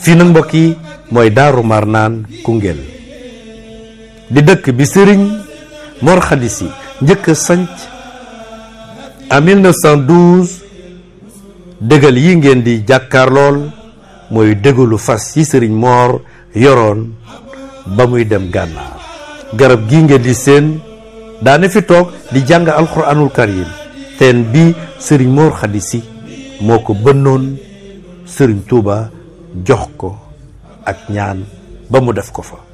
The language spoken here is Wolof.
fii nag mbokk yi mooy daaru marnaan Koungheul di dëkk bi sëriñ Mor Khady Sy njëkk a sanc en 1912 dëgal yi ngeen di jàkkaar lool mooy dëgalu fas yi sëriñ Mor yoroon ba muy dem gànnaar garab gi ngeen di seen daane fi toog di jàng alxuraanul karim teen bi sëriñ Mor Khady Sy moo ko bënnoon sëriñ Touba jox ko ak ñaan ba mu def ko fa